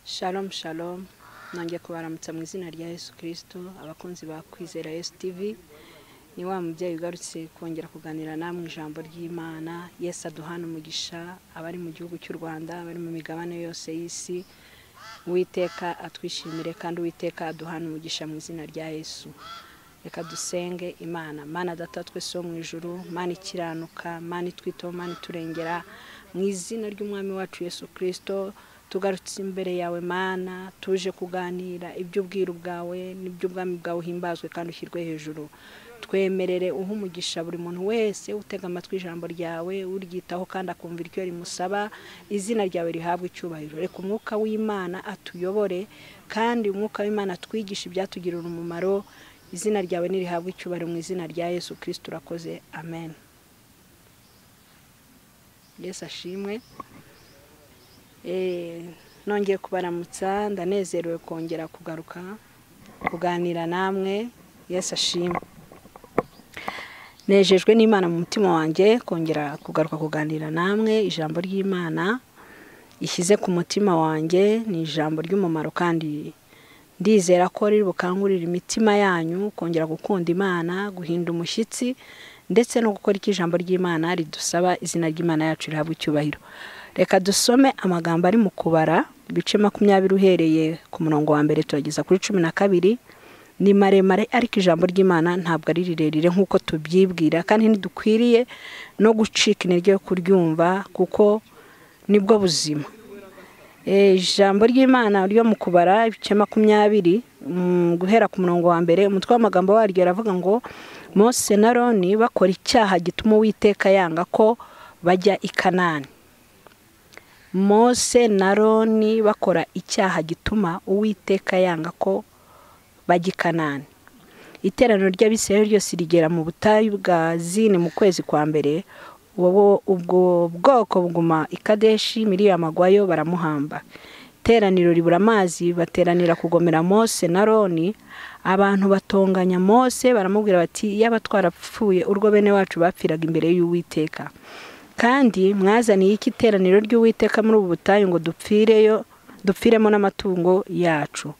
Shalom shalom nongeye kubaramutsa mu izina rya Yesu kirisito abakunzi ba kwizera Yesu TV ni wa mubyeyi ugarutse kongera kuganira namwe ijambo ry'imana Yesu aduhana umugisha abari mu gihugu cy'u rwanda abari mu migabane yose y'isi uwiteka atwishimire kandi uwiteka aduhana umugisha mu izina rya yesu reka dusenge imana mana data twese wo mu ijuru mana ikiranuka mana itwitaho mana iturengera mu izina ry'umwami wacu yesu kirisito tugarutse imbere yawe mana tuje kuganira iby'ubwiru bwawe n'iby'ubwami bwawe uhimbazwe kandi ushyirwe hejuru twemerere uha umugisha buri muntu wese utega amatwi ijambo ryawe uryitaho kandi akumva iryo rimusaba izina ryawe rihabwe icyubahiro reka umwuka w'imana atuyobore kandi umwuka w'imana atwigishe ibyatugirira umumaro izina ryawe nirihabwe icyubahiro mu izina rya yesu kirisito urakoze amen yesu ashimwe Eh, nongeye kubaramutsa ndanezerewe kongera kugaruka kuganira namwe yesu ashimwe nejejwe n'imana mu mutima wanjye kongera kugaruka kuganira namwe ijambo ry'imana ishyize ku mutima wanjye ni ijambo ry'umumaro kandi ndizera ko riri bukangurire imitima yanyu kongera gukunda imana guhinda umushyitsi ndetse no gukora icyo ijambo ry'imana ridusaba izina ry'imana yacu rihabwa icyubahiro reka dusome amagambo ari mu kubara ibice makumyabiri uhereye ku murongo wa mbere turageza kuri cumi na kabiri ni maremare ariko ijambo ry'imana ntabwo ari rirerire nk'uko tubyibwira kandi ntidukwiriye no gucika intege yo kuryumva kuko nibwo buzima Eh, ijambo ry'imana ryo mu kubara ibice makumyabiri mm, guhera ku murongo wa mbere umutwe w'amagambo waryo aravuga ngo mose na roni bakora icyaha gituma uwiteka yanga ko bajya i kanani mose na roni bakora icyaha gituma uwiteka yanga ko bajya i kanani iteraniro ry'abisirayeli ryose rigera mu butayu bwa zini mu kwezi kwa mbere Uwo- uwo- ubwo bwoko buguma i kadeshi miliyoni amagwayo baramuhamba iteraniro ribura amazi bateranira kugomera mose na roni abantu batonganya mose baramubwira bati yaba twarapfuye urwo bene wacu bapfiraga imbere y'uwiteka kandi mwazaniye iki iteraniro ry'uwiteka muri ubu butayu ngo dupfireyo dupfiremo n'amatungo yacu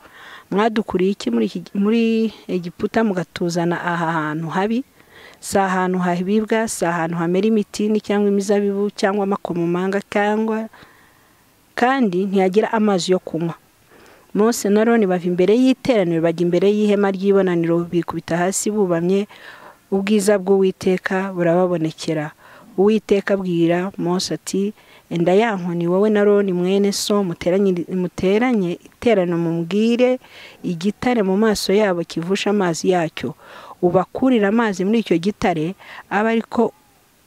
mwadukuriye iki muri iki- muri egiputa mugatuzana aha hantu habi si ahantu habibwa si ahantu hamera imitini cyangwa imizabibu cyangwa amakomamanga cyangwa kandi ntiyagira amazi yo kunywa mose na roni bava imbere y'iteraniro bajya imbere y'ihema ry'ibonaniro bikubita hasi bubamye ubwiza bw'uwiteka burababonekera uwiteka abwira mose ati enda ya nkoni wowe na roni mwene so muteranye- muteranye iterano mubwire igitare mu maso yabo kivusha amazi yacyo ubakurira amazi muri icyo gitare abe ariko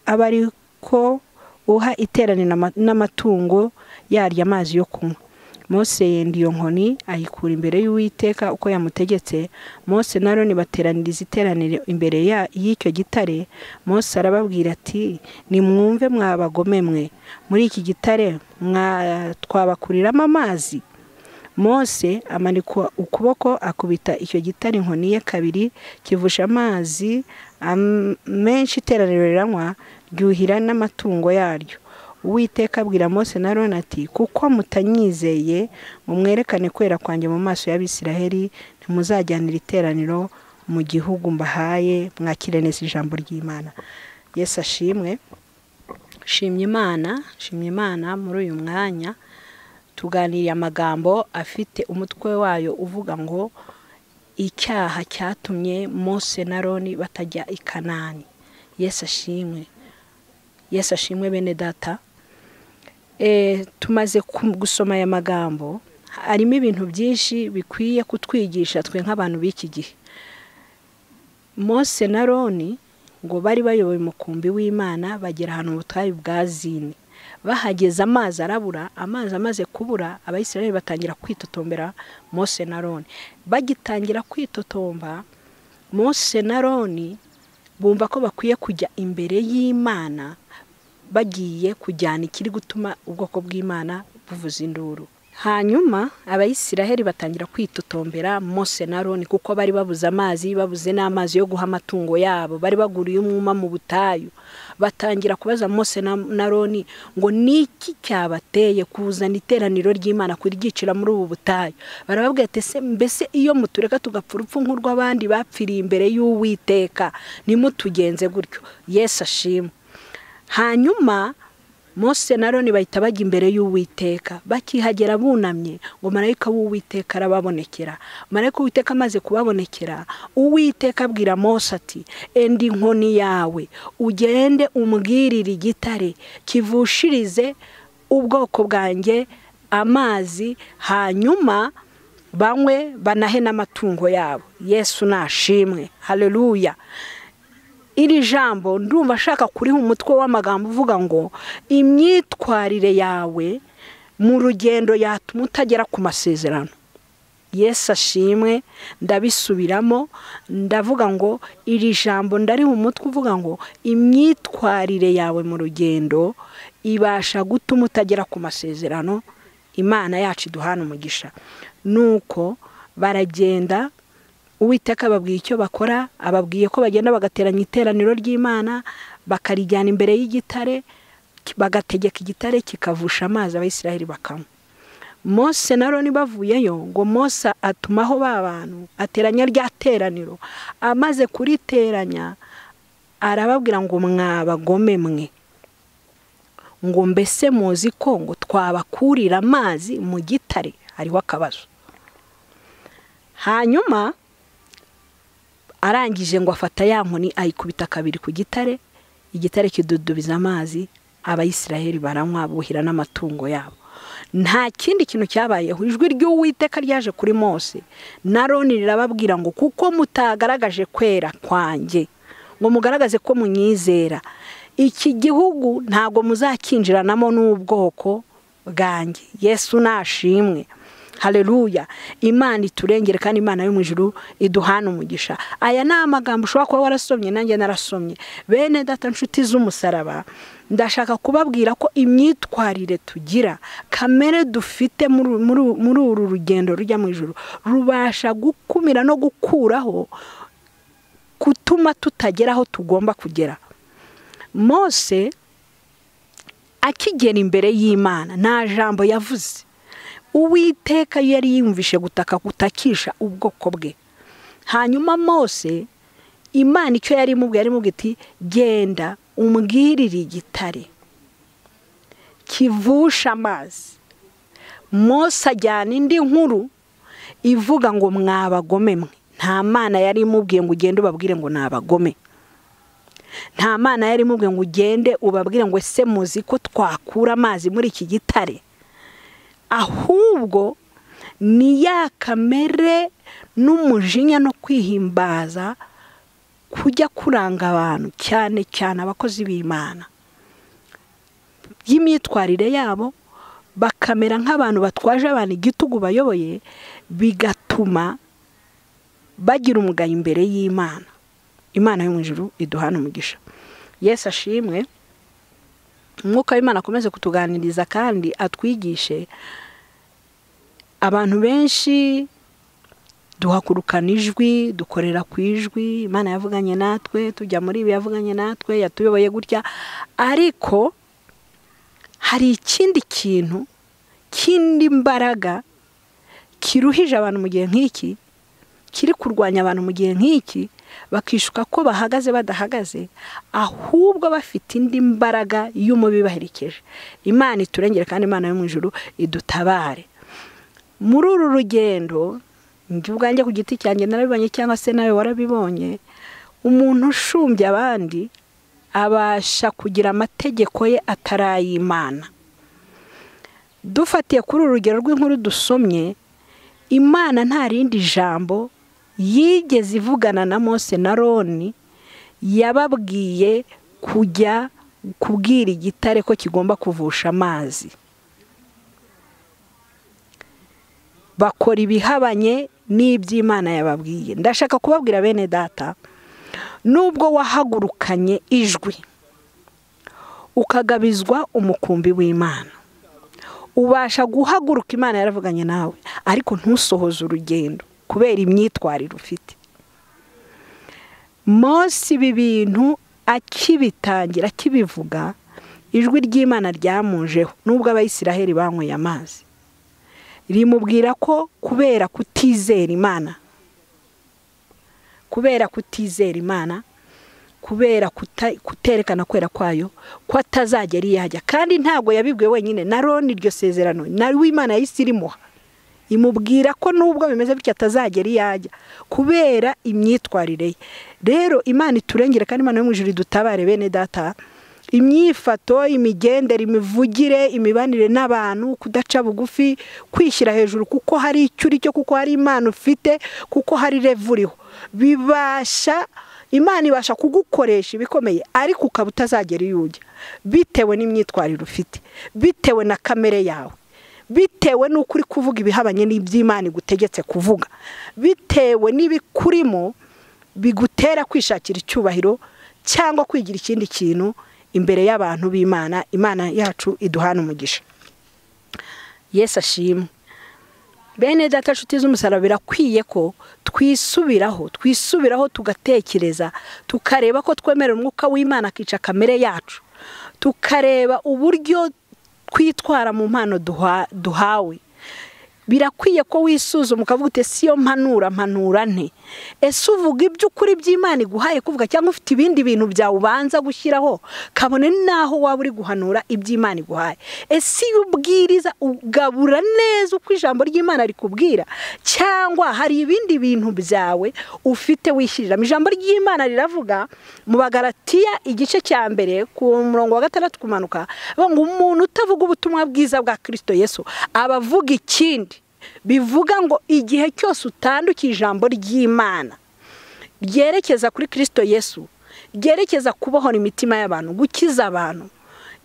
aba ari ko uha iteraniro ama- n'amatungo yarya amazi yo kunywa mose yenda iyo nkoni ayikura imbere y'uwiteka uko yamutegetse mose na roni bateraniriza iteraniro imbere ya- y'icyo gitare mose arababwira ati nimwumve mwabagome mwe muri iki gitare mwa- twabakuriramo amazi mose amanikwa ukuboko akubita icyo gitare inkoni ye kabiri kivusha amazi am- menshi iteraniro riranywa ryuhira n'amatungo yaryo uwiteka abwira mose na roni ati kuko mutanyizeye ngo mwerekane kwera kwanjye mu maso y'abisiraheli ntimuzajyanira iteraniro mu gihugu mbahaye mwakire neza ijambo ry'imana yesu ashimwe shimye imana shimye imana muri uyu mwanya tuganiriye amagambo afite umutwe wayo uvuga ngo icyaha cyatumye mose na roni batajya i kanani yesu ashimwe yesu ashimwe bene data Eh, tumaze ku- gusoma aya magambo harimo ibintu byinshi bikwiye kutwigisha twe nk'abantu b'iki gihe mose na roni ngo bari bayoboye umukumbi w'imana bagera ahantu mu butayu bwa zini bahageze amazi arabura amazi amaze kubura abayisiraheli batangira kwitotombera mose na roni bagitangira kwitotomba mose na roni bumva ko bakwiye kujya imbere y'imana bagiye kujyana ikiri gutuma ubwoko bw'imana buvuza induru hanyuma abayisiraheli batangira kwitotombera mose na roni kuko bari babuze amazi babuze n'amazi yo guha amatungo yabo bari baguriye umwuma mu butayu batangira kubaza mose na roni ngo ni iki cyabateye kuzana iteraniro ry'imana kuryicira muri ubu butayu barababwira ati se mbese iyo mutureka tugapfa urupfu nk'urw'abandi bapfiriye imbere y'uwiteka nimutugenze gutyo yesu ashima hanyuma Mose na Aroni bahita bajya imbere y'uwiteka bakihagera bunamye ngo marayika w'uwiteka arababonekera marayika w'uwiteka amaze kubabonekera uwiteka abwira Mose ati endi inkoni yawe ugende umbwirire igitare kivushirize ubwoko bwanjye amazi hanyuma banywe banahe n'amatungo yabo yesu nashimwe hareruya iri jambo ndumva ashaka kuriha umutwe w'amagambo uvuga ngo imyitwarire yawe mu rugendo yatuma utagera ku masezerano yesu ashimwe ndabisubiramo ndavuga ngo iri jambo ndariha umutwe uvuga ngo imyitwarire yawe mu rugendo ibasha gutuma utagera ku masezerano imana yacu iduhana umugisha nuko baragenda uwiteka ababwiye icyo bakora ababwiye ko bagenda bagateranya iteraniro ry'imana bakarijyana imbere y'igitare bagategeka igitare kikavusha amazi abayisiraheli bakanywa mose na roni bavuyeyo ngo mose atumaho ba bantu ateranya rya teraniro amaze kuriteranya arababwira ngo mwabagome mwe ngo mbese muzi ko ngo twabakurira amazi mu gitare hariho akabazo hanyuma arangije ngo afata ya nkoni ayikubita kabiri ku gitare igitare kidudubiza amazi abayisiraheli baranywa buhira n'amatungo yabo nta kindi kintu cyabayeho ijwi ry'uwiteka ryaje kuri mose na roni rirababwira ngo kuko mutagaragaje kwera kwanjye ngo mugaragaze ko munyizera iki gihugu ntabwo muzakinjiranamo n'ubwoko bwanjye yesu nashimwe hareruya imana iturengere kandi imana yo mu ijuru iduhana umugisha aya ni amagambo ushobora kuba warasomye nanjye narasomye bene data nshuti z'umusaraba ndashaka kubabwira ko imyitwarire tugira kamere dufite muri uru rugendo rujya mu ijuru rubasha gukumira no gukuraho gutuma tutagera aho tugomba kugera mose akigera imbere y'imana nta jambo yavuze uwiteka yari yumvishe gutaka gutakisha ubwoko bwe hanyuma mose imana icyo yari imubwiye yari imubwiye iti genda umbwirire igitare kivusha amazi mose ajyana indi nkuru ivuga ngo mwabagome mwe nta mana yari imubwiye ngo ugende ubabwire ngo nabagome nta mana yari imubwiye ngo ugende ubabwire ngo ese muzi ko twakura amazi muri iki gitare ahubwo ni ya kamere n'umujinya no kwihimbaza kujya kuranga abantu cyane cyane abakozi b'imana y'imyitwarire yabo bakamera nk'abantu batwaje abantu igitugu bayoboye bigatuma bagira umugayo imbere y'imana imana yo mu ijuru iduhana umugisha yesu ashimwe umwuka w'imana akomeze kutuganiriza kandi atwigishe abantu benshi duhakurukana ijwi dukorera ku ijwi imana yavuganye natwe tujya muri ibi yavuganye natwe yatuyoboye gutya ariko hari ikindi kintu kindi mbaraga kiruhije abantu mu gihe nk'iki kiri kurwanya abantu mu gihe nk'iki bakishuka ko bahagaze badahagaze ahubwo bafite indi mbaraga y'umubibaherekeje imana iturengere kandi imana yo mu ijuru idutabare muri uru rugendo ubwanjye ku giti cyanjye narabibonye cyangwa se nawe warabibonye umuntu ushumbye abandi abasha kugira amategeko ye atari ay'imana dufatiye kuri uru rugero rw'inkuru dusomye imana nta rindi jambo yigeze ivugana na mose na roni yababwiye kujya kubwira igitare ko kigomba kuvusha amazi bakora ibihabanye n'iby'imana yababwiye ndashaka kubabwira bene data nubwo wahagurukanye ijwi ukagabizwa umukumbi w'imana ubasha guhaguruka imana yaravuganye nawe ariko ntusohoze urugendo kubera imyitwarire ufite Mose ibi bintu akibitangira akibivuga ijwi ry'imana ryamujeho nubwo abayisiraheli banyweye amazi rimubwira ko kubera kutizera imana kubera kutizera imana kubera kuterekana kwera kwayo ko atazagera iyo ajya kandi ntabwo yabibwiwe wenyine na roni iryo sezerano nawe w'imana yahise irimuha imubwira ko nubwo bimeze bityo atazagera iyo ajya kubera imyitwarire ye rero imana iturengere kandi imana yo mu ijoro idutabare bene data imyifato imigendere imivugire imibanire n'abantu kudaca bugufi kwishyira hejuru kuko hari icyo uri cyo kuko hari imana ufite kuko hari revu uriho bibasha imana ibasha kugukoresha ibikomeye ariko ukaba utazagera iyo ujya bitewe n'imyitwarire ufite bitewe na kamere yawe bitewe n'uko uri kuvuga ibihabanye n'iby'imana igutegetse kuvuga bitewe n'ibikurimo bigutera kwishakira icyubahiro cyangwa kwigira ikindi kintu imbere y'abantu b'imana imana yacu iduhana umugisha yesi ashimwe bene data nshuti z'umusaraba birakwiye ko twisubiraho twisubiraho tugatekereza tukareba ko twemera umwuka w'imana akica kamere yacu tukareba uburyo twitwara mu mpano duhawe birakwiye ko wisuzuma ukavuga uti si yo mpanura mpanura nte ese uvuga iby'ukuri by'imana iguhaye kuvuga cyangwa ufite ibindi bintu byawe ubanza gushyiraho kabone n'aho waba uri guhanura iby'imana iguhaye ese iyo ubwiriza ugabura neza uko ijambo ry'imana rikubwira cyangwa hari ibindi bintu byawe ufite wishyuriramo ijambo ry'imana riravuga mu bagaratiya igice cya mbere ku murongo wa gatandatu kumanuka ngo umuntu utavuga ubutumwa bwiza bwa kirisito yesu aba avuga ikindi bivuga ngo igihe cyose utandukiye ijambo ry'imana ryerekeza kuri kirisito yesu ryerekeza kubohora imitima y'abantu gukiza abantu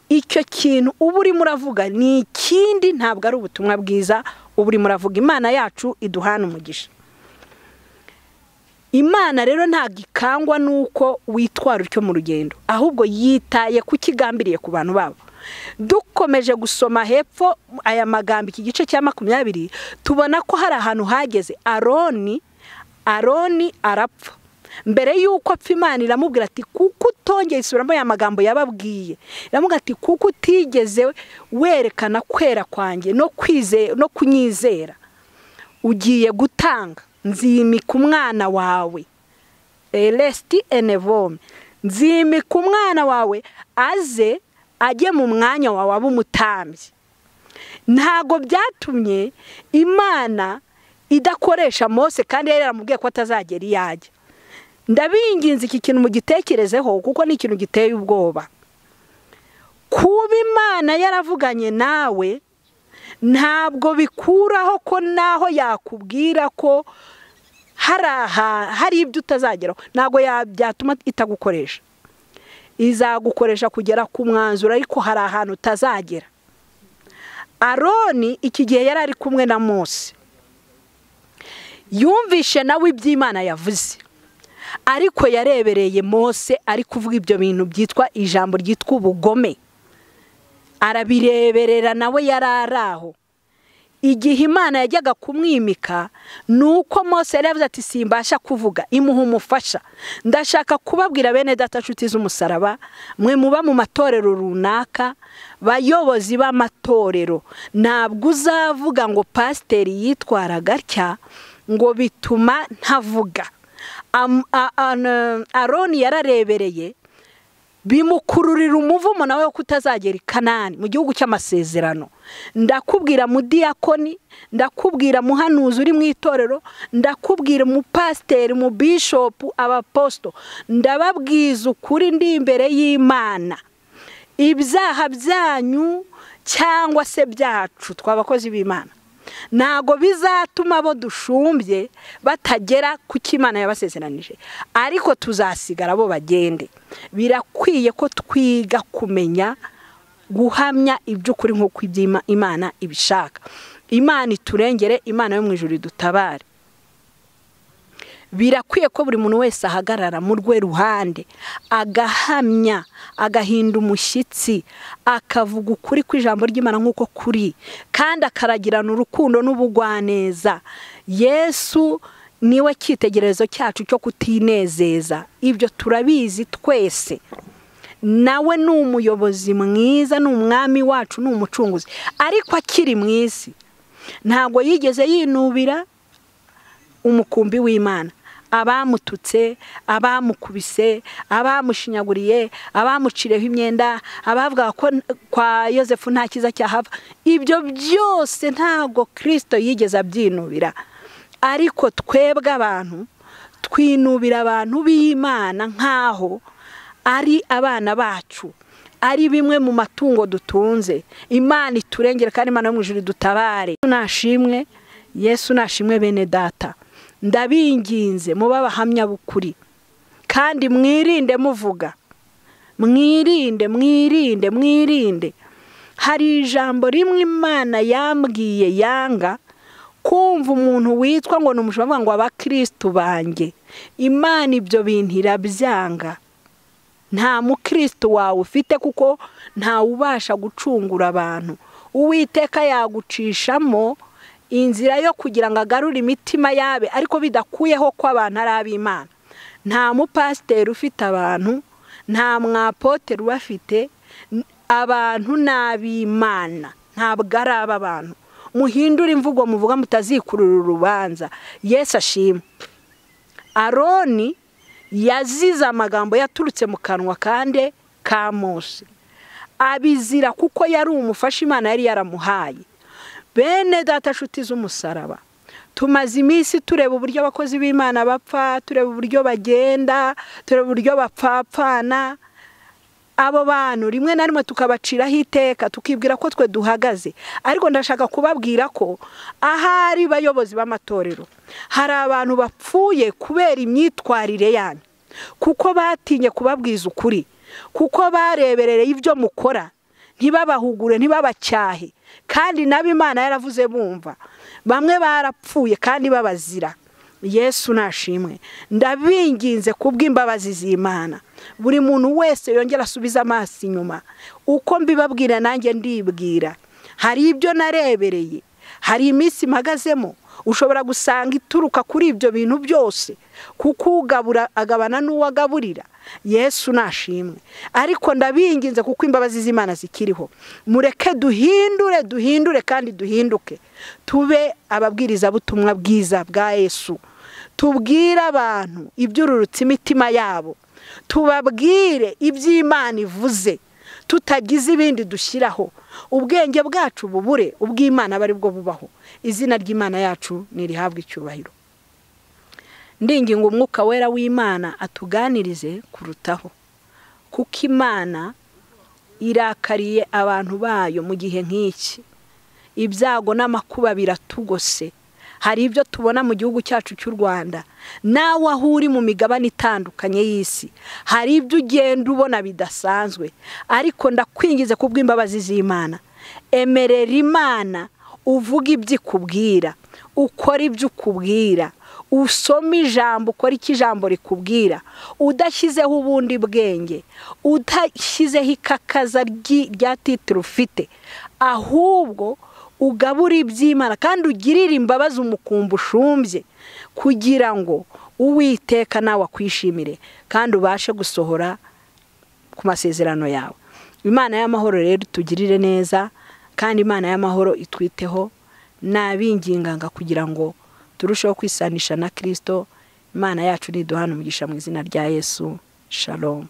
icyo kintu uba urimo uravuga ni ikindi ntabwo ari ubutumwa bwiza uba urimo uravuga imana yacu iduhana umugisha imana rero ntabwo ikangwa n'uko witwara utyo mu rugendo ahubwo yitaye ku kigambiriye ku bantu babo dukomeje gusoma hepfo aya magambo iki gice cya makumyabiri tubona ko hari ahantu hageze aroni aroni arapfa mbere y'uko apfa imana iramubwira ati kuko utongeye isubiramo aya magambo yababwiye iramubwira ati kuko utigeze werekana kwera kwanjye no kunyizera ugiye gutanga nzimika umwana wawe resiti enevome nzimika umwana wawe aze ajye mu mwanya wawe aba umutambyi ntabwo byatumye imana idakoresha mose kandi yari yaramubwiye ko atazagera iyo ajya ndabinginze iki kintu mugitekerezeho kuko ni ikintu giteye ubwoba kuba imana yaravuganye nawe ntabwo bikuraho ko naho yakubwira ko hari ibyo utazageraho ntabwo byatuma itagukoresha izagukoresha kugera ku mwanzuro ariko hari ahantu utazagera aroni iki gihe yari ari kumwe na mose yumvishe nawe iby'imana yavuze ariko yarebereye mose ari kuvuga ibyo bintu byitwa ijambo ryitwa ubugome arabireberera nawe yari ari aho igihe imana yajyaga kumwimika ni uko mose yari yavuze ati simbasha kuvuga imuha umufasha ndashaka kubabwira bene data nshuti z'umusaraba mwe muba mu matorero runaka bayobozi b'amatorero ntabwo uzavuga ngo pasiteri yitwara gatya ngo bituma ntavuga aroni yararebereye bimukururira umuvumo nawe wo kutazagera i kanani mu gihugu cy'amasezerano ndakubwira mudiyakoni ndakubwira muhanuzi uri mu itorero ndakubwira umupasiteri umubishopu abaposito ndababwiza ukuri ndi imbere y'imana ibyaha byanyu cyangwa se byacu tw'abakozi b'imana ntabwo bizatuma abo dushumbye batagera ku cy'imana yabasezeranije ariko tuzasigara bo bagende birakwiye ko twiga kumenya guhamya iby'ukuri nk'uko imana ibishaka imana iturengere imana yo mu ijoro idutabare birakwiye ko buri muntu wese ahagarara mu rwe ruhande agahamya agahinda umushyitsi akavuga ukuri kw'ijambo ry'imana nk'uko kuri kandi akaragirana urukundo n'ubugwaneza yesu niwe cyitegererezo cyacu cyo kutinezeza ibyo turabizi twese nawe ni umuyobozi mwiza ni umwami wacu ni umucunguzi ariko akiri mu isi ntabwo yigeze yinubira umukumbi w'imana abamututse abamukubise abamushinyaguriye abamucireho imyenda abavuga ko kwa yosefu nta cyiza cyahava ibyo byose ntabwo kirisito yigeze abyinubira ariko twebwe abantu twinubira abantu b'imana nk'aho ari abana bacu ari bimwe mu matungo dutunze imana iturengere kandi imana yo mu ijuru dutabare nashimwe yesu nashimwe bene data ndabinginze muba abahamya bukuri kandi mwirinde muvuga mwirinde mwirinde mwirinde hari ijambo rimwe imana yambwiye yanga kumva umuntu witwa ngo ni umushumba ngo abakirisitu banjye imana ibyo bintu irabyanga nta mukirisitu wawe ufite kuko ntawe ubasha gucungura abantu uwiteka yagucishamo inzira yo kugira ngo agarure imitima yabe ariko bidakuyeho ko abantu ari ab'imana nta mupasiteri ufite abantu nta mwapoteri ubafite abantu ni ab'imana ntabwo ari ab'abantu muhindure imvugo muvuga mutazikurura urubanza yesu ashima aroni yazize amagambo yaturutse mu kanwa kandi ka mose abizira kuko yari umufasha imana yari yaramuhaye bene data nshuti z'umusaraba tumaze iminsi tureba uburyo abakozi b'imana bapfa tureba uburyo bagenda tureba uburyo bapfapfana abo bantu rimwe na rimwe tukabaciraho iteka tukibwira ko twe duhagaze ariko ndashaka kubabwira ko ahari bayobozi b'amatorero hari abantu bapfuye kubera imyitwarire yanyu kuko batinye kubabwiza ukuri kuko barebereye ibyo mukora ntibabahugure ntibabacyahe kandi nabo imana yaravuze bumva bamwe barapfuye kandi babazira yesu nashimwe ndabinginze kubw'imbabazi z'imana buri muntu wese yongera asubiza amaso inyuma uko mbibabwira nanjye ndibwira hari ibyo narebereye hari iminsi mpagazemo ushobora gusanga ituruka kuri ibyo bintu byose kuko ugabura agabana n'uwo agaburira yesu nashimwe ariko ndabinginze kuko imbabazi z'imana zikiriho mureke duhindure duhindure kandi duhinduke tube ababwirizabutumwa bwiza bwa yesu tubwire abantu ibyururutse imitima yabo tubabwire iby'imana ivuze tutagize ibindi dushyiraho ubwenge bwacu bubure ubw'imana aba aribwo bubaho izina ry'imana yacu ntirihabwe icyubahiro ndinginga umwuka wera w'imana atuganirize kurutaho kuko imana irakariye abantu bayo mu gihe nk'iki ibyago n'amakuba biratugose hari ibyo tubona mu gihugu cyacu cy'u rwanda nawe aho uri mu migabane itandukanye y'isi hari ibyo ugenda ubona bidasanzwe ariko ndakwingize kubw'imbabazi z'imana emerera imana uvuga ibyo ikubwira ukora ibyo ukubwira usoma ijambo ukora icyo ijambo rikubwira udashyizeho ubundi bwenge udashyizeho ikakaza rya titiro ufite ahubwo ugabura iby'imana kandi ugirire imbabazi umukumbi ushumbye kugira ngo uwiteka nawe akwishimire kandi ubashe gusohora ku masezerano yawe imana y'amahoro rero tugirire neza kandi imana y'amahoro itwiteho nabinginganga kugira ngo turusheho kwisanisha na kirisito imana yacu niduhana umugisha mu izina rya yesu shalomu